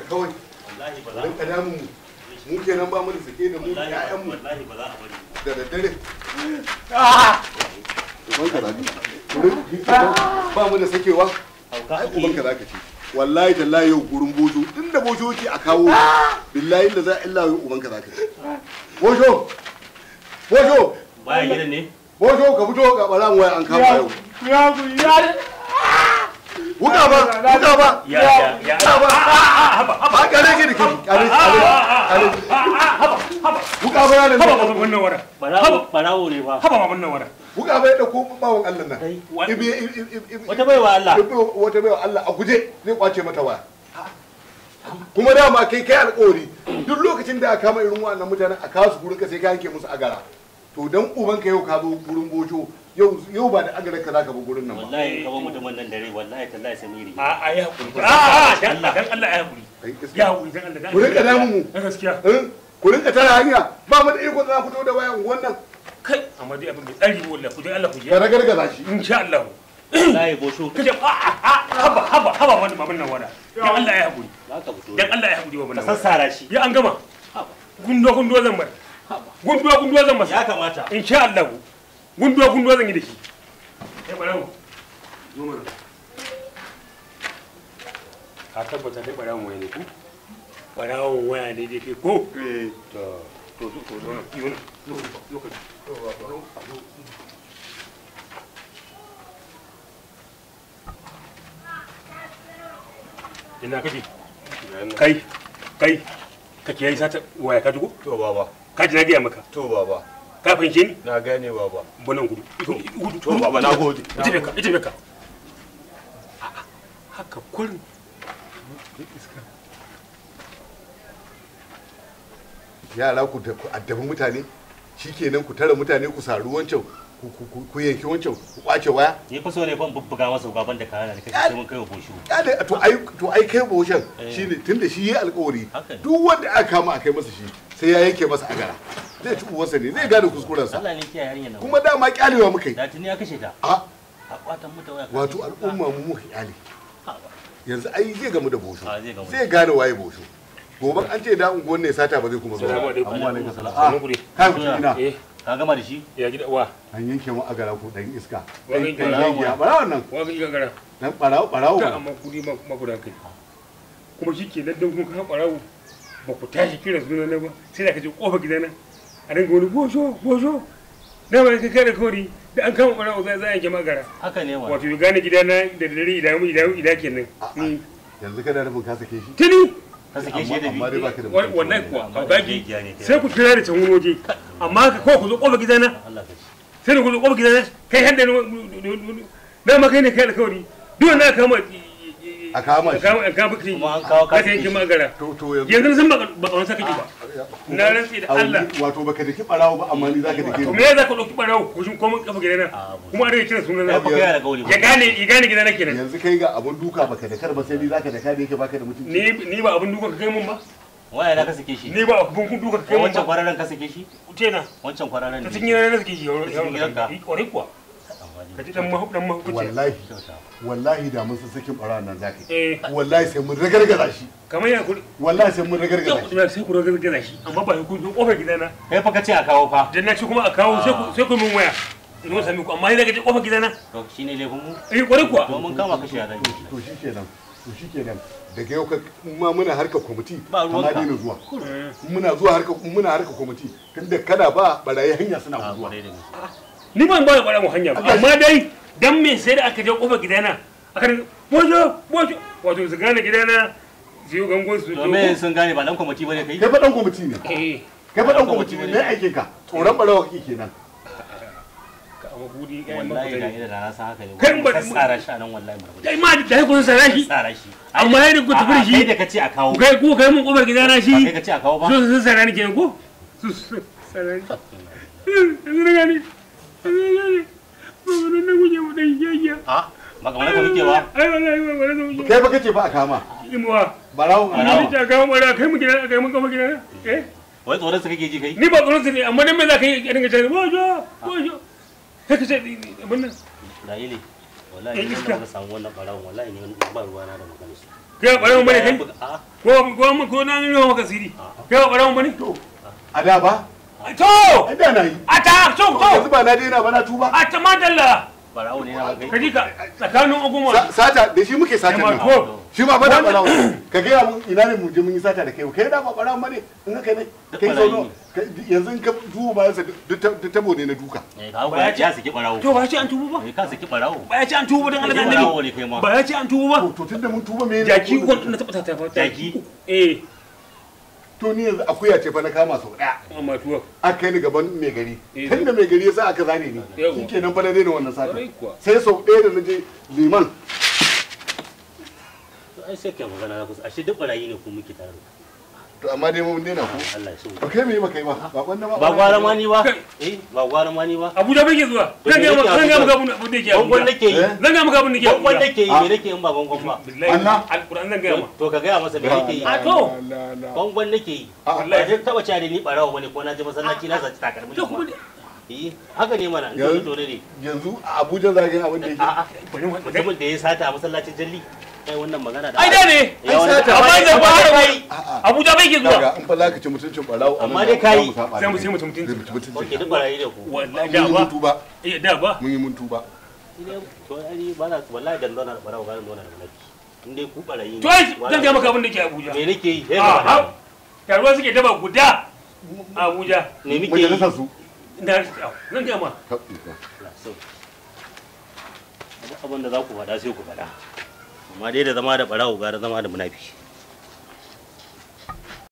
kawai wallahi ba za rinka damun mu mu kenan ba mu da sake da mu da wallahi ƴaƴan mu wallahi ba za a bari da daddare ubanka za ka ba mu da sakewa hauka ai ake ubanka za ka ce wallahi tallahi yau gurin bojo inda bojo yake a kawo billahi da za a illa yau ubanka za ka ce bojo bojo baya gidan ne bojo ka fito ga baran waya an kama yau ya ku ya wuka ba wuka ba ya ya ya wuka ba ba kare ki da kai kare kare kare wuka ba yana haba da ma wannan wara barawo barawo ne fa haba ma wannan wara wuka ba ya dauko bawon Allah nan Kai, ibi ibi ibi wata baiwa Allah wata baiwa Allah a guje zai kwace mata waya kuma dama kai kai alƙawari duk lokacin da aka kama irin wannan mutanen a kawo su gurin ka sai ka yanke musu agara to dan uban ka yau ka zo gurin bojo yau yau ba da agarar ka zaka bi gurin nan ba wallahi ka ba mutumin nan dare wallahi tallahi samiri a a ya hakuri a a dan dan Allah ya hakuri kai iska ya hakuri dan Allah dan ku rinka damun mu na gaskiya eh? ku rinka tara hanya ba mu da iko da za ku fito da wayan wannan kai amma dai abin bai tsari ba wallahi ku dai Allah ku je ka ragargaza shi insha Allah wallahi bosho kaje a a a haba haba haba wannan babin nan wara dan Allah ya hakuri za ka fito dan Allah ya hakuri babin ka nan wara sassara shi ya an gama Haba. gundo gundo zan bar Haba. gundo gundo zan masa ya kamata insha Allah gundo gundo zan yi da shi kai barawo zo mana ka tabbata dai barawon waya ne ko barawon waya ne dai kai ko to to to to zo nan yi wannan lokaci ina kake kai kai kake yayi sata waya ka dugo To baba, ka ji na gaya maka to baba, ka fahimce ni na gane baba. bunan gudu gudu To baba na gode. ita beka ita beka haka kurin yara ku da- ku addabi mutane shikenan ku tara mutane ku saru wancan ku- ku- ku- ku yanki wancan ku kwace waya ni fa so ne fa in bubbuga masa gaban da kana da kake sai mun kai wa bosho ya da to ai to ai kai boshan Eh. shine tunda shi yi alƙawari Haka ne. duk wanda aka kama a kai masa shi sai ya yanke masa agara zai ci uwarsa ne zai gane kuskurensa Allah ne kiyaye yarinya nan kuma dama kyalewa muka yi da tuni ya kashe ta a a kwatan mata waya wato al'umma mu muka kyale yanzu ai zai gamu da bosho A, zai gamu. zai gane waye bosho gobe an ce da unguwan ne sata ba zai kuma Salamu zuwa alaikum. amma alaikum salam Sannu a ku dai. kai mutum ina eh ka gama da shi ya gida wa an yanke mu agara ko dan iska Wani dan barawo. yanke bara wannan wa ga igagara dan barawo barawo ta amma kudi ma ma guda kai kuma shi ke daddan kun kan barawo ba ku tashi kira suna na ba sai da ka je kofa gidana a dinga wani bosho bosho na ba ka kare kori da an kama barawo za za a yanke magara haka ne wa wato ya gane gidana da dare idan idan idan kenan ni yanzu kana nufin ka sake shi tuni ka sake shi da amma dai biyu baka da wa- mutunci. wallahi kuwa Amma da kaukaki jejiya ne kai. sai ku kira da can wani waje amma ka ko ku zo kofa gidana Allah ka shi sai da ku zo kofa gidana kai hadda na ma kai ne kai alkawari duk wanda aka kama a kama a shi kama a kama kiri Kuma an kawo ka kashi yanke shi. magara to to yanzu yanzu na san ba ba kawai saka ki ba na rantsi da a wani- Allah wato baka daki barawo ba amma ni zaka dake to ni me za ka dauki barawo ku shin komai kafa gidana A, bu- kuma a rage kira sunan kai na fa kai da gauli ya gane ya gane gidana kenan yanzu kai ga abun duka baka da kar ba sai ni zaka daka da yake baka da mutunci ni ni ba abin duka ka kai mun ba waya na ka sake shi ni ba abin kun duka ka kai mun wancan ba kwararren ka sake shi tena wancan kwararren ta ne cikin gidana na suke yi Ta cikin gidanka? kwarai kuwa ka ji dan mahu dan mahu kuce wallahi Kyauta. wallahi da mun san sakin barawan nan zaka yi eh wallahi sai mun ragargaza shi kamar ya kuri wallahi sai mun ragargaza shi ya sai ku ragar gaza shi amma ba ku zo kofar gidana kai fa ka ce a kawo fa dan na ci kuma a kawo sai ku sai ku min waya in mun sami ku amma ni daga je kofar gidana to shine laifin mu eh kwarai kuwa to mun kama kashi a zan yi to shikenan to shikenan daga yau ka ma muna harka kwamiti Ba ruwanka. amma daina zuwa muna zuwa harka muna harka kwamiti tunda kana ba barayi hanya suna a zuwa kwarai da gaske ni ban ba da bara mu hanya ba amma dai dan me sai da aka je kofar gidana aka ne bojo bojo wato su gane gidana su yi gangon su to me sun gane ba dan kwamiti bane kai kai fa dan kwamiti ne eh kai fa dan kwamiti ne me aikin ka tsoron barawa kake kenan ka amma budi kai wallahi da ma ida na san haka ne Kai in ba- ka tsara shi a nan wallahi mu dai ma da kun sana shi tsara shi amma yadda ku tafi da shi kai da kace a kawo kai ku kai mun kofar gidana ba kai shi kace a kawo ba su sun sana ni kenan ko su sun sana ni yanzu na gani yanzu na gani ba wani na guje mu dan yayya a ba kamar ka muke ba ai wallahi ba wani na guje kai fa kace ba a kama imuwa barawon Ana barawo ni ta kawo mara kai mu gidana kai mun kofar gidana eh wai tsoron su kake ji kai ni ba tsoron su ne amma dan me za ka yi a dinga cewa bojo bojo sai ka ce abin nan Isra'ili wallahi Eh, idan iska. da muka samu wannan barawon wallahi ne ba ruwa na da magana su kai ba ɓarawo bane kai A'a, ko ko ko na nuna maka siri kai ba ɓarawo bane to a da ba to a da na yi a ta to yanzu to ba na daina ba na tuba a ta madalla barawo ne na kai. ka ji ka tsakanin oguma Sa- sata da shi muke sata Jama'a, nan ko shi ma fada barawo ka gaya mun ina ne mu je mun yi sata da kai kai da ba barawo bane in haka ne Duk kai barayi zo yanzu in ka duba bayan sa duk ta- duk tabo ne na duka Eh, ka hau ya ce ya saki barawo. to ba ya ce an tubu ba Eh, ka saki barawo. ba ya ce an tubu don Allah da Saki barawo annabi ne kai ma. ba ya ce an tubu ba to tunda mun tuba me ne jaki uku na taɓa ta fata Jaki? eh to ni yanzu akuya ce fa na kama sau daya amma tuwa aka kai ni gaban mai gari Eh. tunda mai gari ya sa aka zane ni Yawa. shikenan fa na daina wannan sata Kwarai kuwa. sai sau ɗaya da na je liman To, ai sai kai magana na kusa. Ashe duk barayi ne ku muke tare. to amma dai mun daina ko Allah ya so. ba kai me ba kai ba ba wanda ba Ba gwara ma ni ba. Kai. Eh, ba gwara ma ni ba. abuja bai ke zuwa To zan me ga maka yake zan ga Abuja? maka abun abun da yake Gwangwan abuja nake yi. Eh? zan ga maka abun da yake Gwangwan abuja nake yi, Ah. me nake in ba gwangwan ba. billahi Allah. alquran zan ga ma To ka gaya masa me nake yi. A to. Gwangwan nake yi. Ah, Ba zai taba cewa da ni barawo bane ko na je masallaci na saci takalmin to kuma kuma. Eh, haka ne mana. in Yanzu- to ne. yanzu a abuja za ka yi abin da yake A'a, bari mu mutumin da ya sata a masallacin jalli. Kai wannan magana da ai da ne Ya wani- sata. amma Amma dai- da ba amma dai da kai. a'a abuja bai ke zuwa kaga in fa za ka ci mutuncin barawo a nan Amma da dai za kai. mu saba sai mu da sai mu kai. mutunci Zai mutu mutuncin Oke, ka. duk barayi da ku. wallahi mun da yi mun ba tuba eh da ba mun yi mun tuba To ai ba na wallahi dan zauna da barawo ba zan zauna da mulki. In dai ku barayi ne. to ai wala- zan ga maka abun da yake abuja Me nake yi? Eh, a ba- ha taruwa suke daba guda a abuja Me muke yi? majalisar su na zan ga ma Allah, so. Duk abin da za ku faɗa sai ku faɗa. Amma dai da zama da barawo gara zama da munafi.